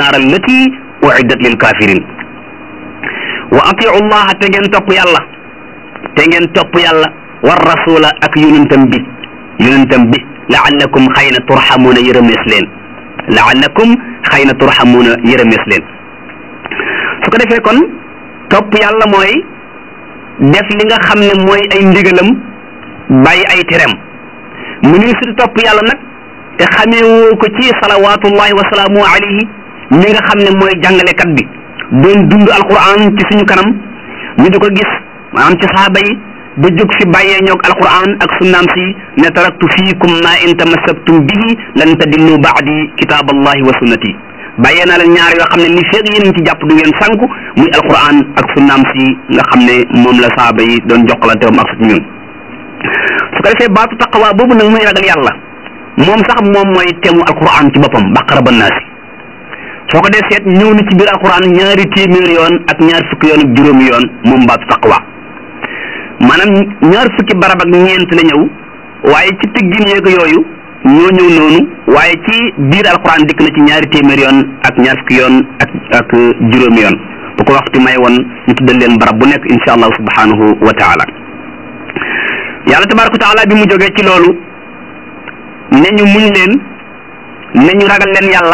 annaar allati uiddat lil kafirin wa atiu llaha te ngeen topp yàlla te ngeen topp yàlla war rasula ak yonentam bi yonentam bi laallakum xëy na turxamuuna yërëmees leen laallakum xëy na turxamuuna yërëmees leen su ko defee kon topp yàlla mooy def li nga xam ne mooy ay ndigalam bàyyi ay tereem mu ni su topp yàlla nag te xameewoo ko ci salawatullahi wa salaamu alayhi mi nga xam ne mooy jàngalekat bi doon dund alquran ci suñu kanam ñu di ko gis maanaam ci saaba yi ba jóg fi bàyyee ñoog alquran ak sunnaam si ne taraktu fiikum ma in tamassaktum bihi lan tadillu baadi kitaaballahi wa sunnati bàyyee naa leen ñaar yoo xam ne li feeg yéen ci jàpp du ngeen sànku muy alquran ak sunnaam si nga xam ne moom la saaba yi doon jokkalante am ak su ñun su ko defee baatu taqwa boobu nag muy ragal yàlla moom sax moom mooy temu alquran ci boppam baqara ba naasi soo ko dee seet ñëw na ci biir alquran ñaari téeméer yoon ak ñaar fukki yoon ak juróomi yoon moom baatu taqwa maanaam ñaar fukki barab ak ñeent la ñëw waaye ci tëggin yeeg yooyu ñoo ñëw noonu waaye ci biir alquran dikk na ci ñaari téeméer yoon ak ñaar fukki yoon ak ak juróomi yoon bu ko waxtu may woon ñu tuddal leen barab bu nekk insha allahu subhanahu wa taala yàlla tabaraka wa taala bi mu jógee ci loolu ne ñu muñ leen ne ñu ragal leen yàlla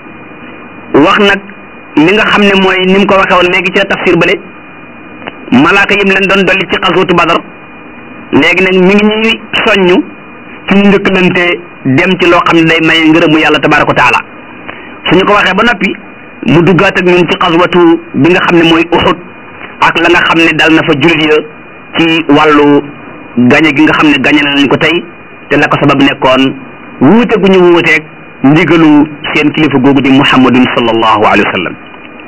wax nag li nga xam ne mooy ni mu ko waxee woon léegi ci tafsir bële malaaka yim leen doon dolli ci xasootu badar léegi nag mi ngi ñuy soññu ci ñu njëkkalante dem ci loo xam ne day may ngërëmu yàlla tabaraka wa taala suñu ko waxee ba noppi mu duggaat ak ñun ci xaswatu bi nga xam ne mooy uxud ak la nga xam ne dal na fa jullit ya ci wàllu gañe gi nga xam ne gañe nañ ko tey te la ko sabab nekkoon wuute gu ñu wuuteeg ndigalu seen kilifa googu di muhammadun sallallahu alayhi wa sallam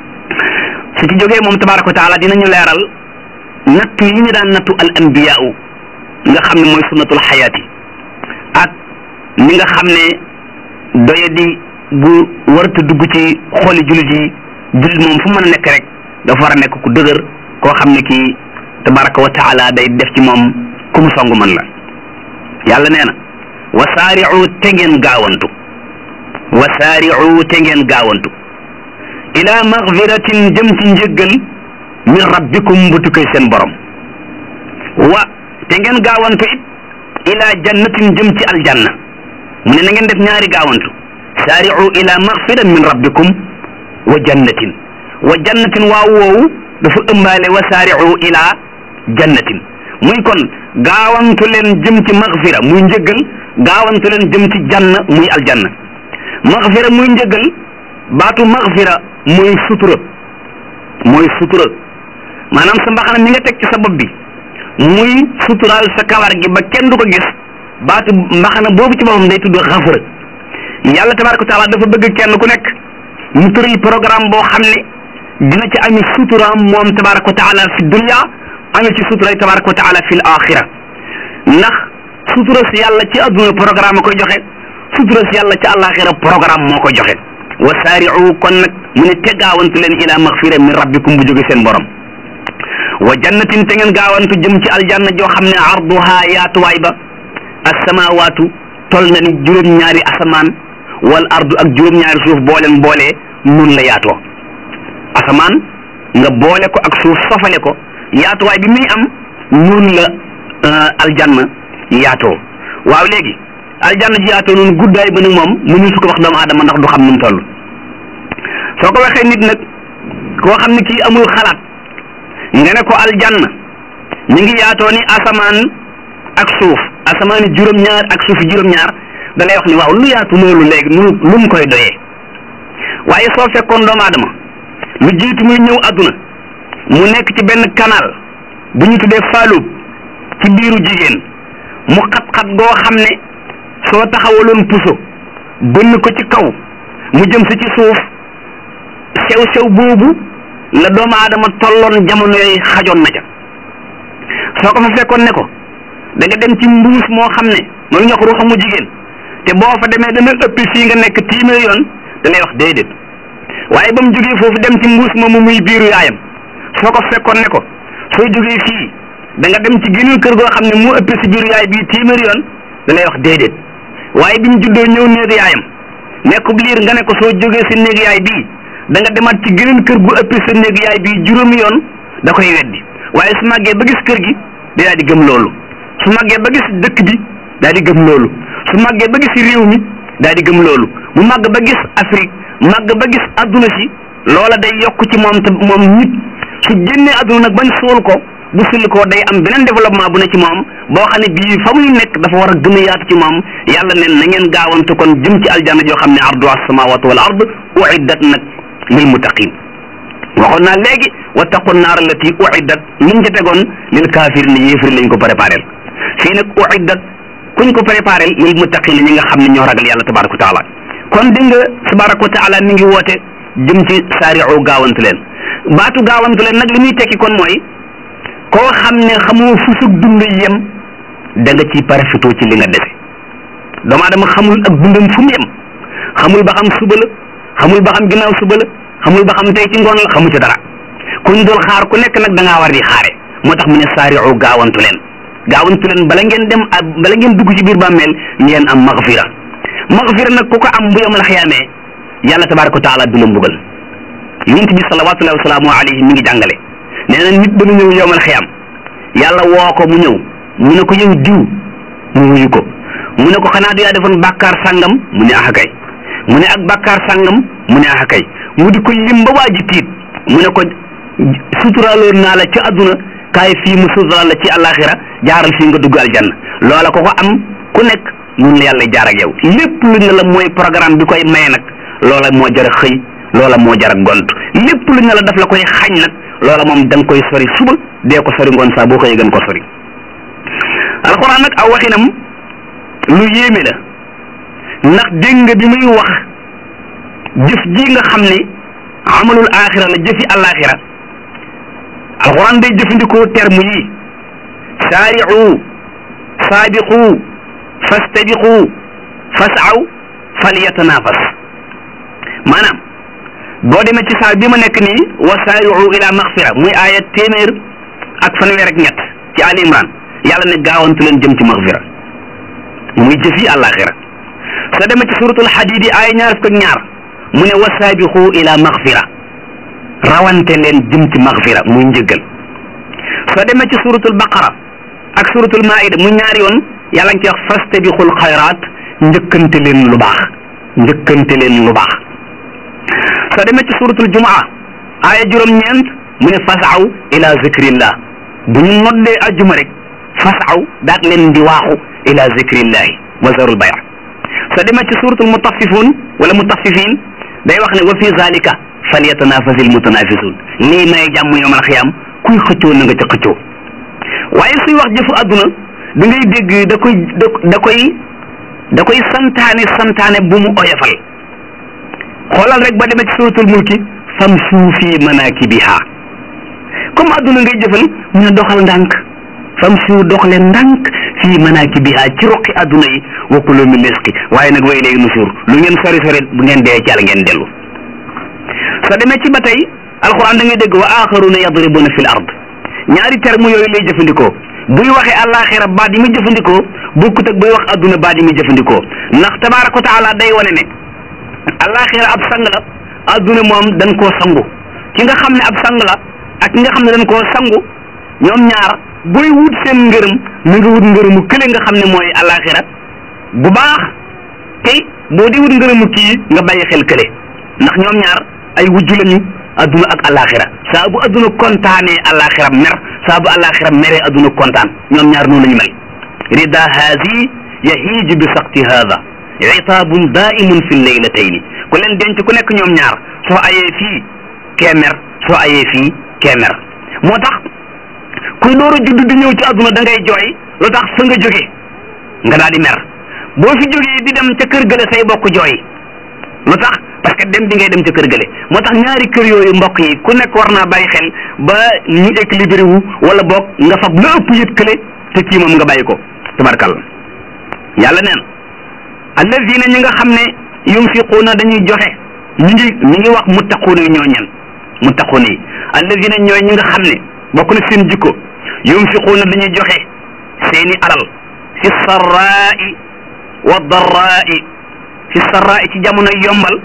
su ci jógee moom tabaraka wa taala dinañu leeral nattu yi ñu daan nattu al anbiyaau nga xam ne mooy sunnatul xayaati ak ni nga xam ne doyadi bu warta dugg ci xooli jullit yi jullit moom fu mën a nekk rek dafa war a nekk ku dëgër koo xam ne kii tabaraka wa taala day def ci moom ku mu song mën la yàlla nee na wasaari'u te ngeen gaawantu wasaari'u te ngeen gaawantu ila magfiratin jëm ci njëggal min rabbikum bu tukkee seen borom wa te ngeen gaawantu it ila jannatin jëm ci aljanna mu ne na ngeen def ñaari gaawantu saari'u ila magfira min rabbikum wa jannatin wa jannatin waaw woowu dafa ëmbaale wa saari'u ila jannatin muy kon gaawantu leen jëm ci magfira muy njëggal gaawantu leen jëm ci jann muy aljanna magfira muy njëggal baatu magfira mooy sutura mooy sutura maanaam sa mbaxana mi nga teg ci sa bopp bi muy suturaal sa kawar gi ba kenn du ko gis baatu mbaxana boobu ci boppam day tudd xafara yàlla tabaraka wa taala dafa bëgg kenn ku nekk mu tëral programme boo xam ne dina ci ami suturaam moom tabaraka wa taala fi dunya amee ci sutura tabaraka wa taala fi l axira ndax sutura si yàlla ci adduna programme koy joxe sutura si yàlla ci àllaaxira programme moo ko joxe wa saari'u kon nag mu ne te gaawantu leen ila maxfira min rabbikum bu jóge seen borom wa jannatin te ngeen gaawantu jëm ci aljanna joo xam ne arduha yaatuwaay ba asamawaatu tol na ni juróom-ñaari asamaan wal ardu ak juróom-ñaari suuf booleen boolee nun la yaatoo asamaan nga boole ko ak suuf sofale ko yaatuwaay bi muy am noonu la aljanna yaatoo waaw léegi aljanna ji yaatoo noonu guddaay ba nag moom mënu su ko wax doomu aadama ndax du xam nu mu toll soo ko waxee nit nag koo xam ne kii amul xalaat nga ne ko aljanna mi ngi yaatoo ni asamaan ak suuf asamaan yi juróom-ñaar ak suuf yi juróom-ñaar da lay wax ni waaw lu yaatu loolu léegi nu lu mu koy doyee waaye soo fekkoon doomu aadama lu jiitu muy ñëw adduna mu nekk ci benn canal bu ñu tuddee faalub ci biiru jigéen mu xat-xat goo xam ne soo taxawaloon puso bënn ko ci kaw mu jëm si ci suuf sew-sew boobu la doomu aadama tolloon jamono yooyu xajoon na ca soo ko fa fekkoon ne ko da nga dem ci mbuus moo xam ne mooy ñox ruuxa mu jigéen te boo fa demee dana ëpp fii nga nekk téeméer yoon da lay wax déedéet waaye ba mu jógee foofu dem ci mbuus moomu muy biiru yaayam soo ko fekkoon ne ko soo jógee fii da nga dem ci geneen kër goo xam ne mu ëpp si biiru yaay bii téeméer yoon da lay wax déedéet waaye bi mu juddoo ñëw néeg yaayam nekkub liir nga ne ko soo jógee si néeg yaay bii da nga demaat ci geneen kër gu ëppee sa néeg yaay bi juróomi yoon da koy weddi waaye su màggee ba gis kër gi day daal di gëm loolu su màggee ba gis dëkk bi daal di gëm loolu su màggee ba gis réew mi daal di gëm loolu mu màgg ba gis Afrique màgg ba gis adduna si loola day yokk ci moom te moom nit su génnee adduna nag bañ suul ko bu sulli ko day am beneen développement bu ne ci moom boo xam ne bii fa muy nekk dafa war a gën a yaatu ci moom yàlla neen na ngeen gaawante kon jëm ci aljanna joo xam ne ardu as-samawati wal ard uiddat nag lil muttaqin waxoon naa léegi wattaqu naar allati uiddat luñ ca tegoon lil kaafir ne yéefari lañ ko préparé fii nag uiddat kuñ ko préparé lil muttaqin ñi nga xam ne ñoo ragal yàlla tabaraka wa taala kon di nga tabaraka wa taala mi ngi woote jëm ci saari'u gaawantu leen baatu gaawantu leen nag li muy tekki kon mooy koo xam ne xamoo fu sug dund yem da nga ciy parafitoo ci li nga dese doomu aadama xamul ak dundam fu mu yem xamul ba xam suba la xamul ba xam ginnaaw suba la xamul ba xam tey ci ngoon la xamu ci dara kuñ dul xaar ku nekk nag da ngaa war di xaare moo tax mu ne saari'u gaawantu leen gaawantu leen bala ngeen dem bala ngeen dugg ci biir bàmmeel ngeen am magfira magfira nag ku ko am bu yom la xiyaamee yàlla tabaraka wa taala du la mbugal yonent bi salawatullahi wa salaamu alayhi mi ngi jàngale nee na nit dana ñëw yowmal xiyam yàlla woo ko mu ñëw mu ne ko yow diw mu wuyu ko mu ne ko xanaa du yaa defoon bàkkaar sàngam mu ne ax kay mu ne ak bàkkaar sàngam mu ne ax kay mu di ko lim ba waa ji tiit mu ne ko suturaaloon naa la ci àdduna kaay fii mu suturaal la ci àllaaxira jaaral fii nga dugg aljanna loola ko ko am ku nekk mun la yàlla jaar ak yow lépp lu ne la mooy programme bi koy maye nag loola moo jar a xëy loola moo jar a gont lépp lu ne la daf la koy xañ nag loola moom da nga koy sori suba dee ko sori ngoon saa boo xëyee gën ko sori alxuraan nag aw waxinam lu yéeme la ndax dégg nga bi muy wax jëf ji nga xam ne amalul axira la jëfi alaxira alxuraan day jëfandikoo terme yi saari'u saabiqu fastabiqu fasaw falyatanafas maanaam boo demee ci saar bi ma nekk nii wa saari'u ila maxfira muy aaya téeméer ak fanweer ak ñett ci Ali Imran yàlla ne gaawantu leen jëm ci maxfira muy jëfi àllaaxira soo demee ci suratul xadiid yi aaya ñaar fukk ak ñaar mu ne wa saabiqu ila maxfira rawante leen jëm ci maxfira muy njëggal soo demee ci suratul baqara ak suratul maida mu ñaari yoon yàlla ngi ci wax fastabiqul xayraat njëkkante leen lu baax njëkkante leen lu baax soo demee ci suratul jumaa aaya juróom-ñeent mu ne fasaw ila zikrillah bu ñu noddee ajjuma rek fasaw daat leen di waaxu ila zikrillahi wa zarul bay' soo demee ci suratul mutaffifun wala mutaffifin day wax ne wa fi zalika falyatanafasil mutanafisun lii may jàmm yawmal xiyaam kuy xëccoo na nga ca xëccoo waaye suy wax jëfu àdduna da ngay dégg da koy da koy da koy santaane santaane bu mu oyofal xoolal rek ba demee ci suratul mulki famshu fi manakibiha comme àdduna ngay jëfal mu ne doxal ndànk famshu dox leen ndànk fi manakibiha ci roqi àdduna yi wa kulu min rizqi waaye nag way léegi nusuur lu ngeen sori sori bu ngeen dee ci yàlla ngeen dellu soo demee ci ba tey alquran da ngay dégg wa axaruna yadribuna fil ard ñaari terme yooyu lay jëfandikoo buy waxee àllaaxira baat yi muy jëfandikoo bokkut ak buy wax adduna baat yi muy jëfandikoo ndax tabaaraka wa taala day wane ne àllaaxira ab sang la adduna moom dañ koo sangu ki nga xam ne ab sang la ak ki nga xam ne dañ koo sangu ñoom ñaar booy wut seen ngërëm na nga wut ngërëmu kële nga xam ne mooy àllaaxira bu baax tey boo di wut ngërëmu kii nga bàyyi xel kële ndax ñoom ñaar ay wujju lañu adduna ak alaxira saa bu adduna kontaanee alaxira mer saa bu alaxira meree adduna kontaan ñoom ñaar noonu la ñu mel rida haasi yahiiju bi sakti haada itaabun daimun fi leylatayni ku leen denc ku nekk ñoom ñaar soo ayee fii kee mer soo ayee fii kee mer moo tax kuy door a judd di ñëw ci adduna da ngay jooy lu tax fa nga jóge nga daal di mer boo fi jógee di dem ca kër gële say bokk jooy lu tax parce que dem bi ngay dem ca kër gële moo tax ñaari kër yooyu mbokk yi ku nekk war naa bàyyi xel ba ñu équilibré wu wala boog nga fab la ëpp yët kële te kii moom nga bàyyi ko tabarkalla yàlla neen allazina ñi nga xam ne yunfiquuna dañuy joxe ñi ngi ñi ngi wax muttaquuna yi ñoo ñen muttaquuna yi allazina ñooy ñi nga xam ne bokk na seen jikko yunfiquuna dañuy joxe seeni alal fi sarraai wa darraai fi sarraai ci jamono yombal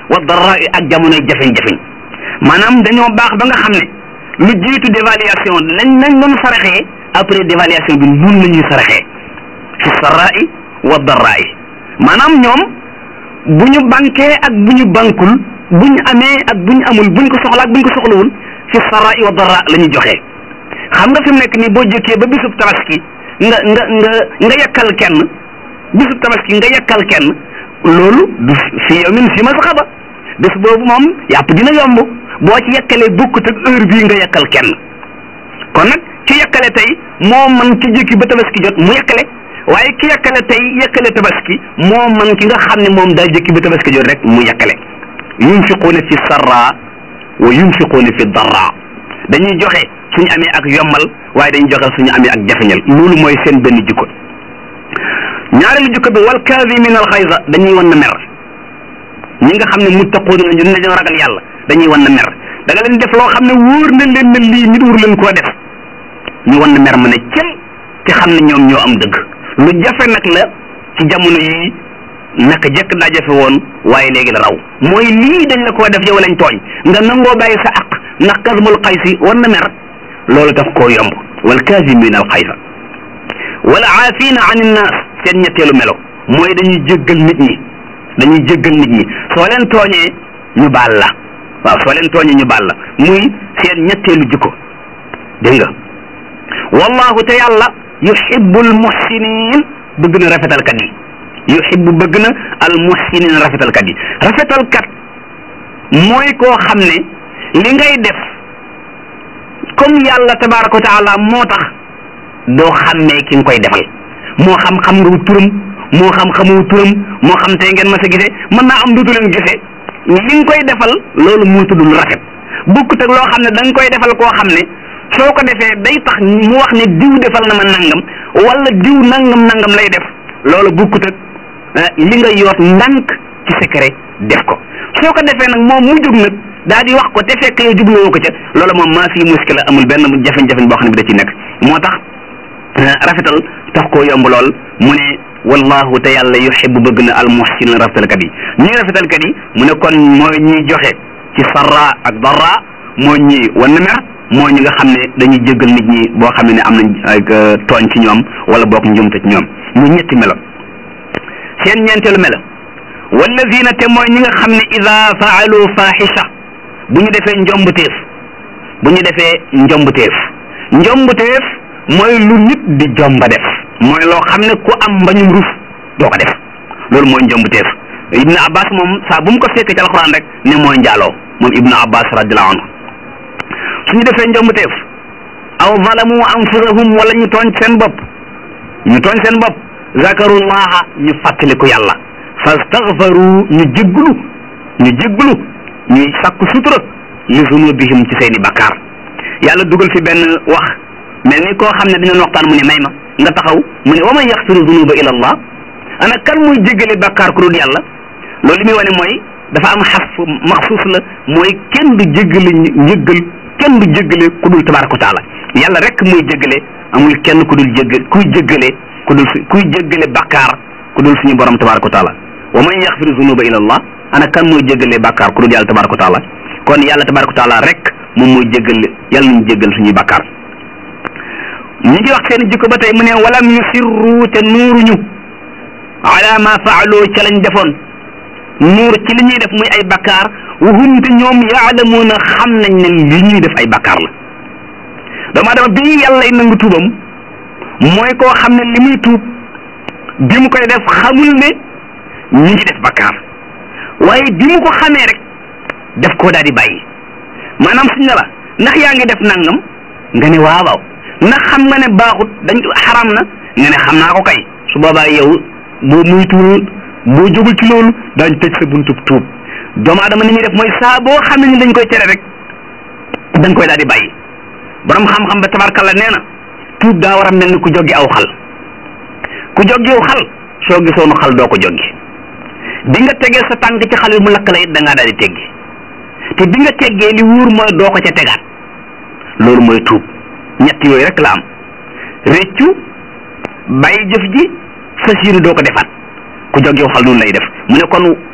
wa darraa ak jamonoy jafeñ-jafeñ maanaam dañoo baax ba nga xam ne lu jiitu dévaluation lañ lañ doon saraxee après dévaluation bi nun la ñuy saraxee fi sarraai wa darraai maanaam ñoom bu ñu bankee ak bu ñu bankul bu ñu amee ak bu ñu amul bu ñu ko soxla ak bu ñu ko soxlawul fi sarraai wa darraa la ñuy joxee xam nga fi mu nekk nii boo jëkkee ba bisub tabaski nga nga nga nga yakkal kenn bisub tabaski nga yakkal kenn loolu du fi yawmin fi masxaba bés boobu moom yàpp dina yomb boo ci yakkalee bokkut ak heure bii nga yakkal kenn kon nag ki yakkale tey moo man ki jëkki ba tabaski jot mu yakkale waaye ki yakkale tey yakkale tabaski moo man ki nga xam ne moom daa jëkki ba tabaski jot rek mu yakkale yunfiquuna fi sarra wa yunfiquuna fi darra dañuy joxe suñu amee ak yombal waaye dañuy joxe suñu amee ak jafeñal loolu mooy seen benn jikko ñaareelu jikko bi wal kaazimina al xayza dañuy wan na mer ñi nga xam ne muttaquuna ñu ne dañoo ragal yàlla dañuy wan na mer da nga leen def loo xam ne wóor na leen ne lii nit wur leen koo def ñu wan na mer ma ne cel te xam ne ñoom ñoo am dëgg lu jafe nag la ci jamono yi naka jekk daa jafe woon waaye léegi la raw mooy lii dañ la koo def yow lañ tooñ nga nangoo bàyyi sa aq ndax kasmul xaysi wan na mer loolu daf koo yomb wal kaazimina al xaysa wala aafina an innaas seen ñetteelu melo mooy dañuy jéggal nit ñi dañuy jéggal nit ñi soo leen tooñee ñu baal la waaw soo leen tooñee ñu baal la muy seen ñetteelu jikko dégg nga wallahu te yàlla yuhibbul muhsinin bëgg na rafetalkat yi yuhibbu bëgg na al muhsinin rafetalkat yi rafetalkat mooy koo xam ne li ngay def comme yàlla tabaraka wa taala moo tax doo xàmmee ki nga koy defal moo xam xam nga wu turam moo xam xamoo turam moo xam tey ngeen ma sa gisee mën naa am duutu leen gisee li nga koy defal loolu moo tudd lu rafet bokkut ak loo xam ne da nga koy defal koo xam ne soo ko defee day tax mu wax ne diw defal na ma nangam wala diw nangam nangam lay def loolu bokkut ak li nga yoot ndànk ci secret def ko soo ko defee nag moom mu jóg nag daal di wax ko te fekk yow jubluwoo ko ca loolu moom maa fii muskila amul benn jafe-jafe boo xam ne bi da ci nekk moo tax rafetal tax koo yomb lool mu ne wallahu te yàlla yuhibbu bëgg na al muhsinin rafetalkat yi ñuy rafetalkat yi mu ne kon mooy ñuy joxe ci sarra ak darra mooy ñi wan na mer mooy ñi nga xam ne dañuy jéggal nit ñi boo xam ne am nañ ak tooñ ci ñoom wala boog njumte ci ñoom mu ñetti melo seen ñeenteelu melo wallazina te mooy ñi nga xam ne ida faalu fahisha bu ñu defee njombuteef bu ñu defee njombuteef njombuteef mooy lu nit di jomba def mooy loo xam ne ku am mbañum rus doo ko def loolu mooy njombuteef ibnu abbas moom saa bu mu ko fekkee ci alxuraan rek ne mooy njaaloo moom ibnu abbas radiallahu anhu suñu defee njombuteef aw zalamu anfusahum wala ñu tooñ seen bopp ñu tooñ seen bopp zakarullaha ñu fàttaliku yàlla fastaghfaru ñu jégglu ñu jégglu ñuy sàkku sutura li zunubihim ci seeni bakkaar yàlla dugal fi benn wax mel ni koo xam ne dañu waxtaan mu ne may ma nga taxaw mu ne wa man yaxfiru zunuba ila allah ana kan muy jéggale bakkaar ku dul yàlla loolu li muy wane mooy dafa am xas maxsuus la mooy kenn du jéggale njëggal kenn du jéggale ku dul tabaraka wa taala yàlla rek muy jéggale amul kenn ku dul jégg kuy jéggale ku dul kuy jéggale bakkaar ku dul suñu borom tabaraka wa taala wa man yaxfiru zunuba ila allah ana kan mooy jéggale bakkaar ku dul yàlla tabaraka wa taala kon yàlla tabaraka wa taala rek moom mooy jéggale yàlla nañu jéggal suñuy bakkaar ñu ngi wax seen jikko ba tey mu ne walam yusirru te nuuruñu ala ma faaloo ca lañ defoon nuur ci li ñuy def muy ay bakkaar wahum te ñoom yaalamuuna xam nañ ne li ñuy def ay bakkaar la doomu adama bi yàlla lay nangu tuubam mooy koo xam ne li muy tuub bi mu koy def xamul ne ñu ngi def bakkaar waaye bi mu ko xamee rek def koo daal di bàyyi maanaam suñ ne la ndax yaa ngi def nangam nga ne waaw waaw ndax xam nga ne baaxut dañ xaram na nga ne xam naa ko kay su boobaa yow boo muytuwul boo jógul ci loolu daañ tëj sa buntub tuub doomu adama ni muy def mooy saa boo xam ne ni dañ koy tere rek dañ koy daal di bàyyi borom xam-xam ba tabarkalla nee na tuub daa war a mel ni ku joggi aw xal ku joggi aw xal soo gisoonu xal doo ko joggi bi nga tegee sa tànk ci xal bi mu lakk la it da ngaa daal di teggi te bi nga teggee li wuur mooy doo ko ca tegaat loolu mooy tuub ñett yooyu rek la am réccu bàyyi jëf ji fas yéene doo ko defaat ku joggi aw xal noonu lay def mu ne kon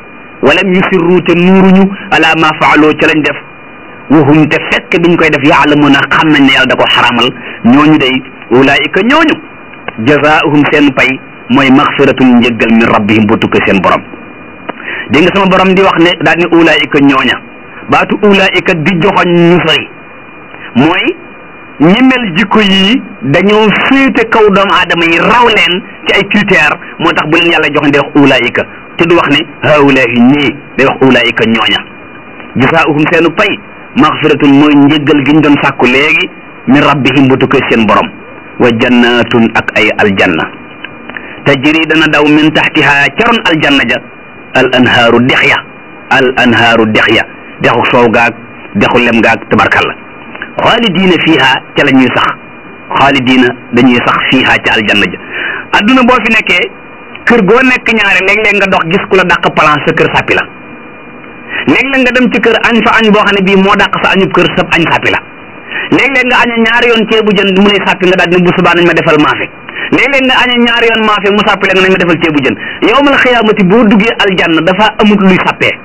walam yusirru te nuuruñu ala ma faaloo ca lañ def wahum te fekk biñ koy def yaalamuuna xam nañ ne yàlla da ko xaramal ñooñu day ulaayika ñooñu jazaahum seen pay mooy maxfiratun njëggal min rabbihim bu tukkee seen borom dégg nga sama borom di wax ne daal ni ulaayika ñooña baatu ulaayika di joxoñ ñu sori mooy ñi mel jikko yii dañoo féete kaw doomu aadama yi raw leen ci ay critères moo tax bu leen yàlla joxoñ day wax ulaayika te du wax ne haulaahi ñii day wax ulaayika ñooña jazaahum seenu pay maxfiratun mooy njëggal gi ñu doon sàkku léegi min rabbihim bu tukkee seen borom wa jannatun ak ay aljanna tajri dana daw min taxtiha caroon aljanna ja al anhaaru dex ya al anhaaru dex ya dexu soow gaag dexu lem gaag tabarkalla xaalidiina fiiha ca la ñuy sax xaalidiina dañuy sax fiiha ca aljanna ja adduna boo fi nekkee kër goo nekk ñaare léeg-léeg nga dox gis ku la dàq plan sa kër sàppi la léeg-léeg nga dem ci kër añ fa añ boo xam ne bii moo dàq sa añub kër sab añ sàppi la léeg-léeg nga aña ñaari yoon ceebu jën mu ne sàppi nga daal ne bu subaa nañ ma defal maafe léeg-léeg nga aña ñaari yoon maafe mu sàppi la nga nañ ma defal ceebu jën yowmal xiyaamati boo duggee aljanna dafa amut luy sàppee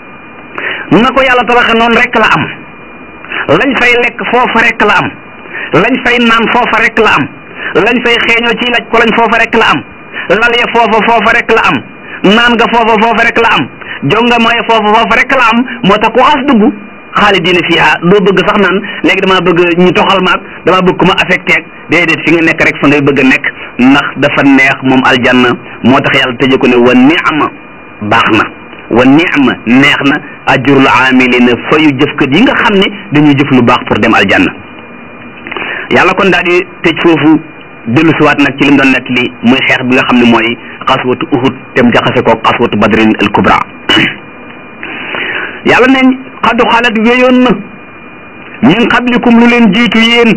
na ko yàlla tabaxe noonu rek la am lañ fay lekk foofa rek la am lañ fay naan foofa rek la am lañ fay xeeñoo ci laj ko lañ foofa rek la am lal ya foofa foofa rek la am naan nga foofa foofa rek la am jonga mooy foofa foofa rek la am moo tax ku xas dugg xaalidina fiha doo bëgg sax naan léegi damaa bëgg ñu toxal maag damaa bëgg ku ma affecté ak déedéet fi nga nekk rek fa ngay bëgg a nekk ndax dafa neex moom aljanna moo tax yàlla tëje ko ne wa ni'ma baax na wa ni'ma neex na ajrul amilina fayu jëfkat yi nga xam ne dañuy jëf lu baax pour dem aljanna yàlla kon daal di tëj foofu dellu siwaat nag ci lim doon nekk li muy xeex bi nga xam ne mooy xaswatu uhud te mu jaxase ko xaswatu badrin al kubra yàlla ne xadu xalat wéyoon na min qablikum lu leen jiitu yéen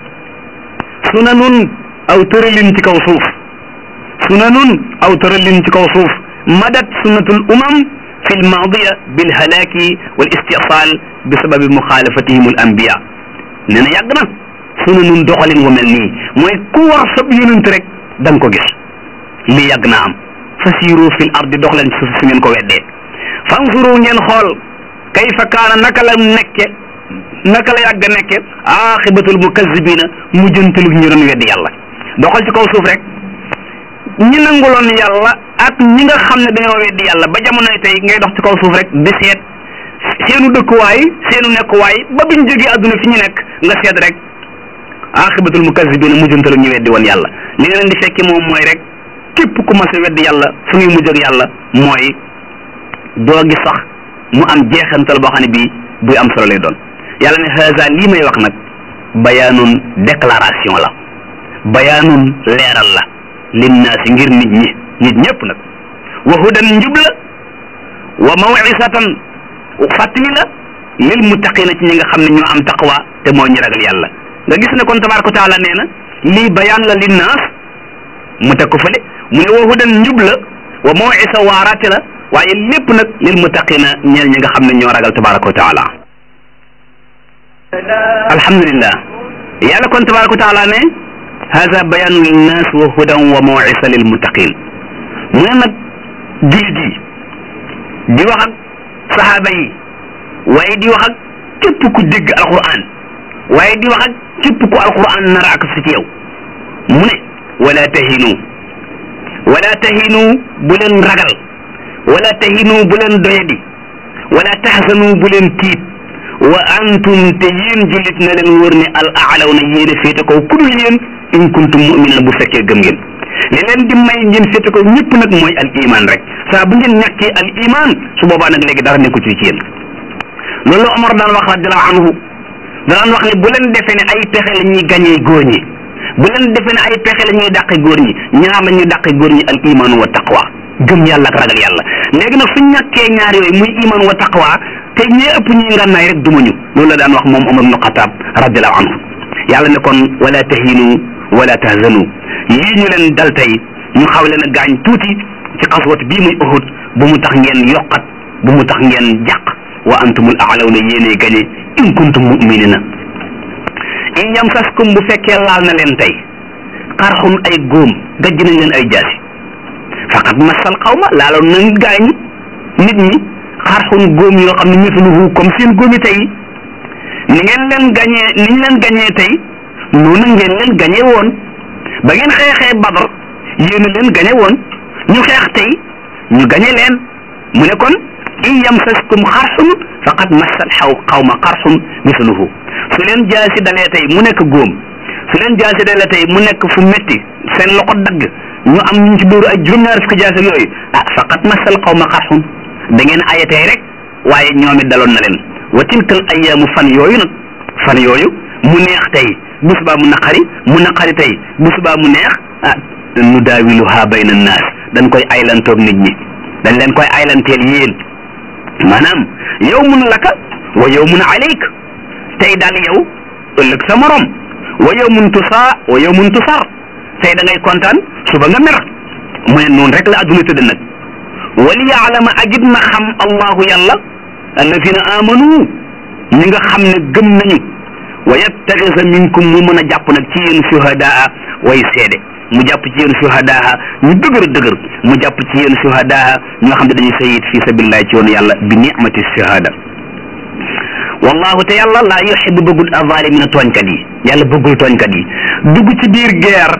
sunanun aw tëralin ci kaw suuf sunanun aw tëralin ci kaw suuf madat sunnatul umam fi lmaadiya bilhalaaki wal istisal bi sababi muxaalafatihim al anbiya nee na yàgg na sunanun doxalin wu mel nii mooy ku war sab yonent rek da nga ko gis lii yàgg naa am fasiru fil ardi dox leen suuf su ngeen ko weddee fanzuru ngeen xool kayfa kaana naka la nekke naka la yàgg nekke axibatul mukazibina mujjantalu ñu doon weddi yàlla doxal ci kaw suuf rek ñi nanguloon yàlla ak ñi nga xam ne dañoo weddi yàlla ba jamonoy tey ngay dox ci kaw suuf rek di seet seenu dëkkuwaay seenu nekkuwaay ba biñ jógee adduna fi ñu nekk nga seet rek axibatul mukazibina mujjantalu ñu weddi woon yàlla li nga leen di fekke moom mooy rek képp ku mas a weddi yàlla fu muy mujj ak yàlla mooy doo gis sax mu am jeexantal boo xam ne bii buy am solo lay doon yàlla ne haza lii may wax nag bayaanun déclaration la bayaanun leeral la linnaasi ngir nit ñi nit ñëpp nag wa hudan njub la wa mawisatan fàttali la lil muttaqina ci ñi nga xam ne ñoo am taqwa te moo ñu ragal yàlla nga gis ne kon tabaraka wa taala nee na lii bayaan la linnaas mu teg ko fële mu ne wa hudan njub la wa mawisa waaraate la waaye lépp nag lil muttaqina ñeel ñi nga xam ne ñoo ragal tabaraka wa taala alhamdulillah yàlla kon tabaraka wa taala ne hada bayanu linnas wa hudan wa mawisa lil muttaqin mu ne nag jullit yi di wax ak sahaaba yi waaye di wax ak képp ku dégg alquran waaye di wax ak képp ku alquran nara ak si ci yow mu ne wala tahinu wala tahinu bu leen ragal wala tahinu bu leen doyadi wala tahzanu bu leen tiit wa antum te yéen jullit na leen wóor ne al aalaw na yéen a féete kaw ku dul yéen in kuntum mu'min la bu fekkee gëm ngeen li leen di may ngeen féete kaw ñëpp nag mooy al iman rek saa bu ngeen ñàkkee al iman su boobaa nag léegi dara nekku ci ci yéen loolu Omar daan wax radiallahu anhu daan wax ne bu leen defee ne ay pexe la ñuy gañee góor ñi bu leen defee ne ay pexe la ñuy dàqe góor ñi ñaar la ñuy dàqe góor ñi al iman wa taqwa gëm yàlla ak ragal yàlla léegi nag suñ ñàkkee ñaar yooyu muy iman wa taqwa te ñee ëpp ñuy ngànnaay rek dumañu loolu la daan wax moom Omar ibnu Xataab radiallahu anhu yàlla ne kon wala tahinu wala tahzanu yii ñu leen dal tey ñu xaw leen a gaañ tuuti ci xaswat bii muy Uhud bu mu tax ngeen yokkat bu mu tax ngeen jàq wa antumul aalawna yéenee gañe in kuntum muminina in yamsaskum bu fekkee laal na leen tey xarxun ay góom gajj nañ leen ay jaasi faqat masal xawma laaloon nañ gaañi nit ñi xarxun góom yoo xam ne misluhu comme seen góomi tey ni ngeen leen gañee ni ñu leen gañee tey noonu ngeen leen gañee woon ba ngeen xeexee badar yéen a leen gañe woon ñu xeex tey ñu gañe leen mu ne kon in yamsaskum xarxun faqad massal xaw xawma xarxun misluhu su leen jaasi dalee tey mu nekk góom su leen jaasi dalee tey mu nekk fu metti seen loxo dagg ñu am ñu ci dóoru ay juróom-ñaar fukki jaasi ak yooyu ah faqad massal xawma xarxun da ngeen aye tey rek waaye ñoom it daloon na leen wa tilkal ayyaamu fan yooyu nag fan yooyu mu neex tey bu subaa mu naqari mu naqari tey bu subaa mu neex ah nu daawiluha bayna naas dañ koy aylantoog nit ñi dañ leen koy aylanteel yéen maanaam yawmun laka wa yawmun alayk tey daal yow ëllëg sa morom wa yawmun tusaa wa yawmun tusar tey da ngay kontaan suba nga mer mu ne noonu rek la adduna tëdd nag wali yaalama agit na xam allahu yàlla alladina amanu ñi nga xam ne gëm nañu wa yattaxisa minkum mu mën a jàpp nag ci yéen shuhadaa way seede mu jàpp ci yéen shuhadaa ñu dëgër dëgër mu jàpp ci yéen shuhadaa ñoo xam ne dañuy sayid fi sabilillahi ci yoonu yàlla bi nicmati shahada wallahu te yàlla laa yuxibu bëggul azalimina tooñkat yi yàlla bëggul tooñkat yi dugg ci biir guerre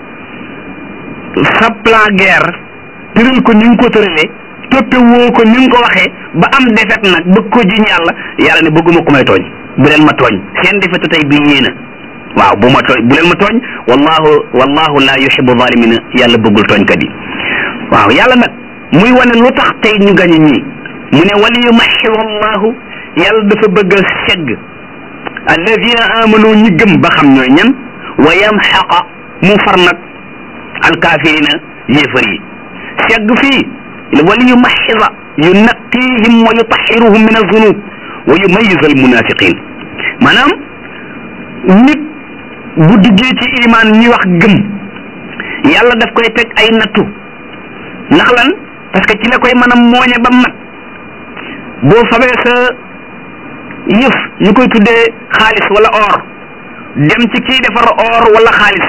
sa plan guerre tëral ko ni nga ko tëralee toppe woo ko ni nga ko waxee ba am defet nag bëgg ko jiñ yàlla yàlla ne bëgguma ko may tooñ bu leen ma tooñ seen defetu tey bii yéena waaw bu ma tooñ bu leen ma tooñ wallahu wallahu la yuhibu zalimina yàlla bëggul tooñkat yi waaw yàlla nag muy wane lu tax tey ñu gañe ñii mu ne wali yumaxiru allahu yàlla dafa bëgg a segg alladina amanu ñi gëm ba xam ñooy ñan wa yamxaqa mu far nag alkaafirina yéefar yi segg fii wali yumaxisa yunaqihim wa yutaxiruhum min azunub wa yumayis al munafiqin maanaam nit bu duggee ci iman ñi wax gëm yàlla daf koy teg ay nattu ndax lan parce que ci la koy mën a mooñe ba mat boo fabee sa yëf ñu koy tuddee xaalis wala or dem ci kii defar or wala xaalis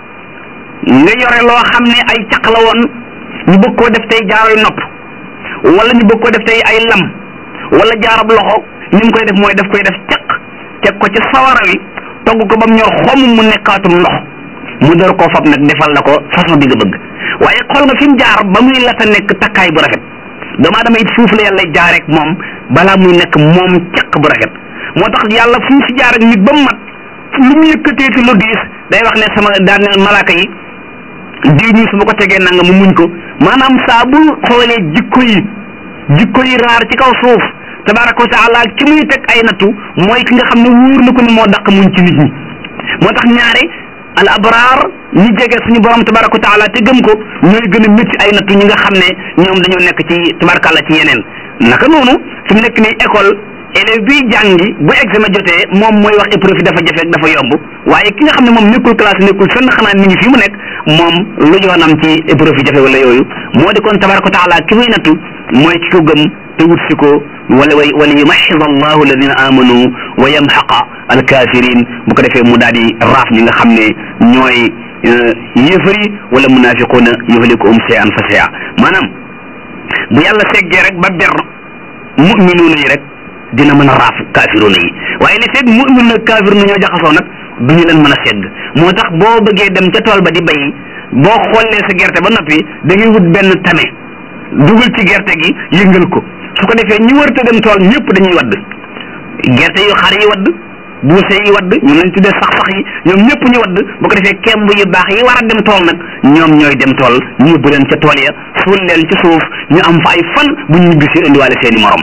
nga yore loo xam ne ay caq la woon ñu bëgg koo def tey jaaroy nopp wala ñu bëgg koo def tey ay lam wala jaarab loxo ni mu koy def mooy daf koy def caq teg ko ci sawara wi togg ko ba mu ñor xomm mu nekkaatum ndox mu door koo fab nag defal la ko façon bi nga bëgg waaye xool nga fi mu jaar ba muy la ta nekk takkaay bu rafet doomu aadama it foofu la yàlla jaar rek moom balaa muy nekk moom caq bu rafet moo tax yàlla fu mu fi jaar ak nit ba mu mat lu mu yëkkatee ci lu diis day wax ne sama daan ne malaaka yi diw ñi su ma ko tegee nanga mu muñ ko maanaam saa bu xoolee jikko yi jikko yi raar ci kaw suuf tabaraka wa taala ci muy teg ay nattu mooy ki nga xam ne wóor na ko ne moo daq muñ ci nit ñi moo tax ñaare al abraar ñi jege suñu borom tabaraka wa taala te gëm ko ñooy gën a métti ay nattu ñi nga xam ne ñoom dañoo nekk ci tabarakàlla ci yeneen naka noonu fi mu nekk nii école élève biy jàngi bu examen jotee moom mooy wax épreuve dafa jafe ak dafa yomb waaye ki nga xam ne moom nekkul classe nekkul fenn xanaa mi ngi fi mu nekk moom lu yoonam ci épreuve jafe wala yooyu moo di kon tabaraka wa taala ki muy nattu mooy ki ko gëm te wut si ko wala way wala yumaxid allahu alladina amanu wa yamxaqa alkafirin bu ko defee mu daal di raaf ñi nga xam ne ñooy yéefar yi wala munafiquuna yuhlikuhum shay'an fa shay'a maanaam bu yàlla seggee rek ba ber muminuuna yi rek dina mën a raaf kaafiruuna yi waaye li fekk mumin nag kaafiruuna ñoo jaxasoo nag du ñu leen mën a segg moo tax boo bëggee dem ca tool ba di bay boo xollee sa gerte ba noppi da ngay wut benn tame dugal ci gerte gi yëngal ko su ko defee ñi wërta dem tool ñëpp dañuy wadd gerte yu xar yi wadd buuse yi wadd ñoom lañ tuddee sax sax yi ñoom ñëpp ñu wadd bu ko defee kemb yu baax yi war a dem tool nag ñoom ñooy dem tool ñu yóbbu leen ca tool ya suul leen ci suuf ñu am fa ay fan bu ñu ñibbisi indiwaale seeni morom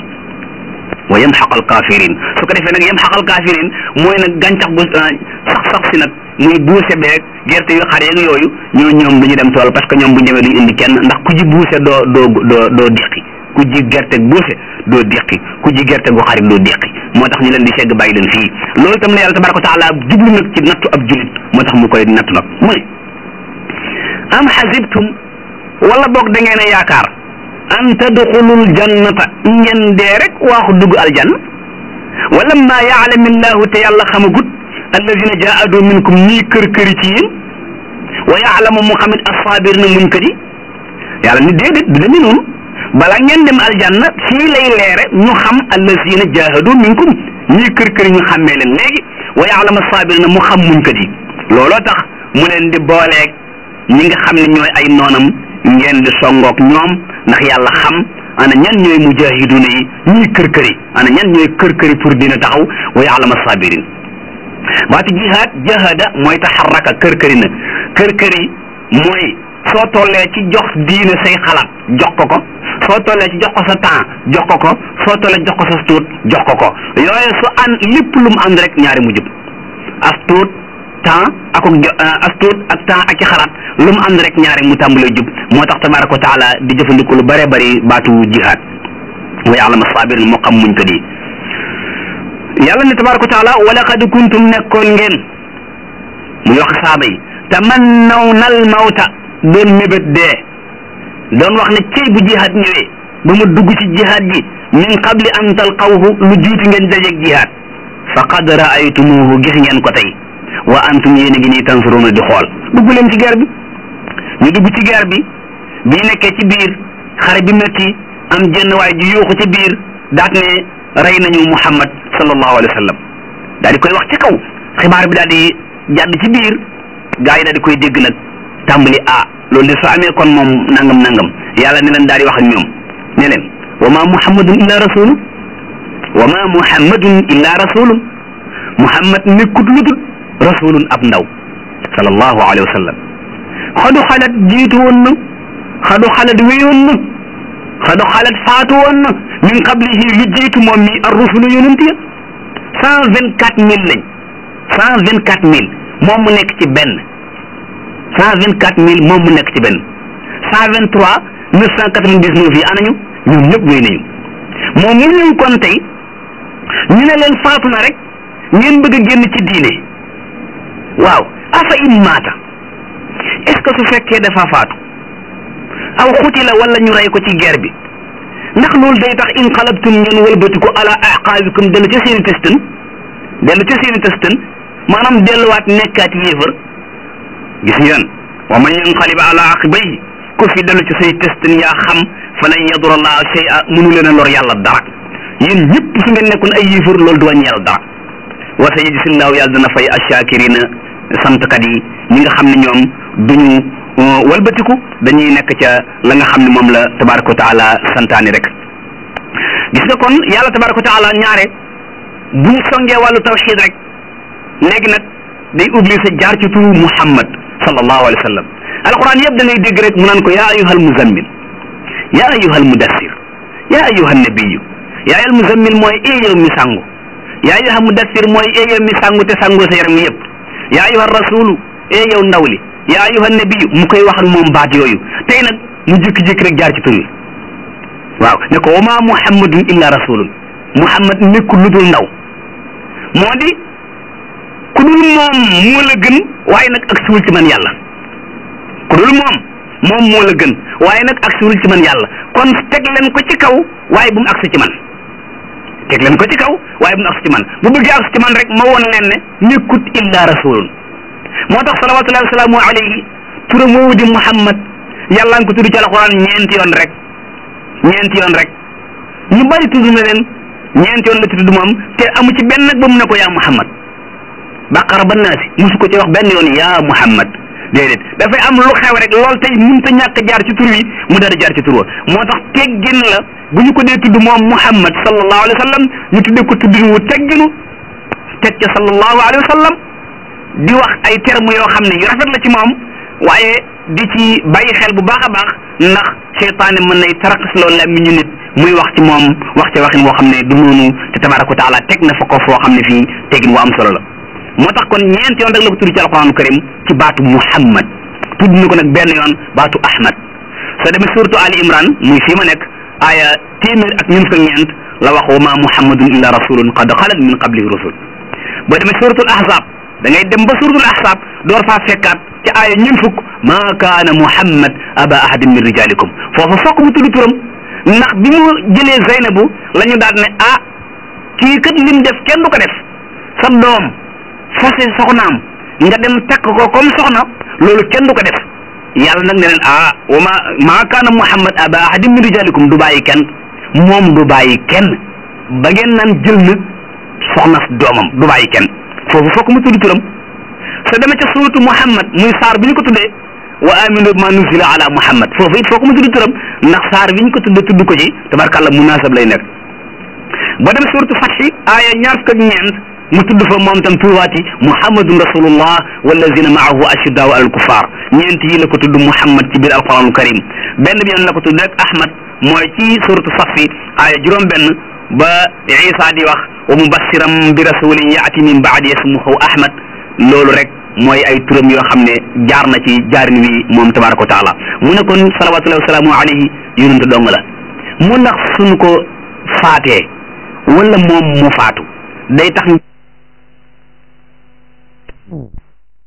wa yamxaqal kafirin su ko defee nag yamxaqal kafirin mooy nag gàncax gu sax sax si nag muy buuse beeg gerte yu xar yeeg yooyu ñoo ñoom du ñu dem tool parce que ñoom bu ñu demee duñu indi kenn ndax ku ji buuse doo doo doo doo diqi ku ji gerte buuse doo diqi ku ji gerte gu xarit doo diqi moo tax ñu leen di segg bàyyi leen fii loolu itam la yàlla tabaraka wa taala jublu nag ci nattu ab julit moo tax mu koy nattu nag mu ne am xasibtum wala boog da ngeen a yaakaar an tadxulul jannata ngeen dee rek waaxu dugg aljanna wala ma yaalamillahu te yàlla xamagut alladina jaadu minkum ñii kër këri ci yéen wa yaalamu mu xamit asabir na muñ kat yi yàlla ni déedéet du demee noonu bala ngeen dem aljanna fii lay leere ñu xam allazina jahadu minkum ñii kër kër ñu xàmmee leen léegi wa yaalama saabirina mu xam muñ kat yi looloo tax mu leen di booleeg ñi nga xam ne ñooy ay noonam ngeen di songook ñoom ndax yàlla xam ana ñan ñooy mujahiduna yi ñii kër kër yi ana ñan ñooy kër kër yi pour dina taxaw wa yaalama sabirin baatu jihaad jahada mooy taxarraka kër kër yi na kër kër yi mooy soo tollee ci jox diine say xalaat jox ko ko soo tollee ci jox ko sa temps jox ko ko soo tollee jox ko sa tuut jox ko ko yooyu su an lépp lu mu ànd rek ñaari mu jub as tuut temps ak as tuut ak temps ak ci xalaat lu mu ànd rek ñaari mu tàmbalee jub moo tax tabaraka wa taala di jëfandiku lu bare bari baatu jihaad wa ya'lamu sabirin moo xam muñ ko di yàlla ne tabaraka wa taala wa laqad kuntum nekkoon ngeen muy wax saaba yi tamannawna al mawta doon mébét dee doon wax ne cey bu jihaad ñëwee ba mu dugg ci jihaad ji min qabli an talqawhu lu jiitu ngeen dajeeg jihaad faqad raaytumuhu gis ngeen ko tey wa antum yéen a ngi nii tansuruna di xool dugg leen ci guerre bi ñu dugg ci guerre bi bi nekkee ci biir xare bi metti am jenn waay ju yuuxu ci biir daat ne rey nañu muhammad sallallahu alayhi wa sallam daal di koy wax ci kaw xibaar bi daal di jàdd ci biir gaa yi daal di koy dégg nag tàmbali ah loolu de su amee kon moom nangam nangam yàlla ne leen daal di wax ak ñoom ne leen wa ma muhammadun illa rasulun wa ma muhammadun illa rasulun muhammad nekkut lu dul rasulun ab ndaw sallallahu alayhi wa sallam xadu xalat jiitu woon na xadu xalat wéyoon na xadu xalat faatu woon na min qablihi lu jiitu moom mi ar rusulu yonent ya cent vingt quatre mille lañ cent vingt quatre mille moom mu nekk ci benn cent vingt quatre mille moom mu nekk ci benn cent vingt trois neuf cent quatre vingt dix neuf yi anañu ñoom ñëpp wéy nañu moom mu ñëw kon tey ñu ne leen faatu na rek ngeen bëgg a génn ci diine waaw afa in maata est ce que su fekkee dafa faatu aw xuti la wala ñu rey ko ci guerre bi ndax loolu day tax in xalabtum ngeen wëlbatiku ala aqaabikum dellu ca seeni testan dellu ca seeni testan maanaam delluwaat nekkaat yéefar gis ngeen wa man yanqalib ala aqibayhi ku fi dellu ci say testan yaa xam falan yadura allah shay'a mënu leen a lor yàlla dara yéen ñëpp su ngeen nekkoon ay yéefar loolu du wàññi yàlla dara wa sayajzillahu yàlla dana fay ashakirina santkat yi ñi nga xam ne ñoom duñu walbatiku dañuy nekk ca la nga xam ne moom la tabaraka wa taala santaani rek gis nga kon yàlla tabaraka wa taala ñaare bu ñu songee wàllu tawxid rek léegi nag day obligé jaar ci turu muhammad sallallahu alayhi wa sallam alquran yëpp da ngay dégg rek mu naan ko yaa ayuha almuzammil yaa ayuha almudassir yaa ayuha annabiyu yaa ayuha almuzammil mooy ee yow mi sangu yaa ayuha mudassir mooy ee yow mi sangu te sangu sa yaram yëpp yaa ayuha rasulu ee yow ndaw li yaa ayuha nabiyu mu koy wax ak moom baat yooyu tey nag mu jékki-jékki rek jaar ci tur wi waaw ne ko wa ma muhammadun illa rasulun muhammad nekkul lu dul ndaw moo di ku dul moom moo la gën waaye nag ak siwul ci man yàlla ku dul moom moom moo la gën waaye nag ak siwul ci man yàlla kon teg leen ko ci kaw waaye bu mu agsi ci man teg leen ko ci kaw waaye bu mu agsi ci man bu bëggee agsi ci man rek ma woon leen ne nekkut illa rasulun moo tax salawatullahi wasalaamu alayhi turam woowu di muhammad yàlla nga ko tudd ci alquran ñeenti yoon rek ñeenti yoon rek ñu bari tudd na leen ñeenti yoon la ci tudd moom te amu ci benn nag ba mu ne ko yaa muhammad baqara ba naasi musu ko ci wax benn yoon yaa muhammad déedéet dafay am lu xew rek lool tey mënut a ñàkk jaar ci tur wi mu daal di jaar ci tur wa moo tax teggin la bu ñu ko dee tudd moom muhammad sallallahu alayhi wa sallam ñu tuddee ko tuddin wu tegginu teg ca sallallahu alayhi wa sallam di wax ay termes yoo xam ne yu rafet la ci moom waaye di ci bàyyi xel bu baax a baax ndax seytaane mën nay tarakas loolu la mi ñu nit muy wax ci moom wax ci waxin woo xam ne du noonu te tabaraka wa taala teg na fa ko foo xam ne fii tegin wu am solo la moo tax kon ñeent yoon rek la ko tudd ci alquranu karim ci baatu muhammad tudd na ko nag benn yoon baatu ahmad soo demee suratu ali imran muy fii ma nekk aaya téeméer ak ñun fukk ak ñeent la wax wa ma muhammadun illa rasulun qad xalat min qablihi rusul boo demee suratul ahzab da ngay dem ba suratul ahzab door faa fekkaat ci aaya ñun fukk ma kaana muhammad aba ahadin min rijalikum foofu fokk mu tudd turam ndax bi mu jëlee zeynabu la ñu daal ne ah kii kat lim def kenn du ko def sa doom fase soxnaam nga dem takk ko comme soxna loolu kenn du ko def yàlla nag ne leen ah wa ma maa kaana muhammad aba ahadin min rijalikum du bàyyi kenn moom du bàyyi kenn ba ngeen naan jël na soxna doomam du bàyyi kenn foofu fokk mu tudd turam soo demee ca suuratu muhammad muy saar bi ñu ko tuddee wa aminu ma nuzila ala muhammad foofu it fokk mu tudd turam ndax saar bi ñu ko tuddee tudd ko ci tabarkàlla munasab lay nekk ba dem suuratu fatxi aaya ñaar fukk ak ñeent mu tudd fa moom tam tuuwaati muhammadun rasulullah wallazina maahu ashiddaau alal kuffar ñeent yi la ko tudd muhammad ci biir alquranul karim benn bi yoon la ko tudd rek ahmad mooy ci suratu safi aaya juróom benn ba isa di wax wa mubassiram bi rasulin yaati min baadi ismuhu ahmad loolu rek mooy ay turam yoo xam ne jaar na ci jaarin wi moom tabaraka wa taala mu ne kon salawatullahi wa salaamu alayhi yonent dong la mu ndax suñu ko faatee wala moom mu faatu day tax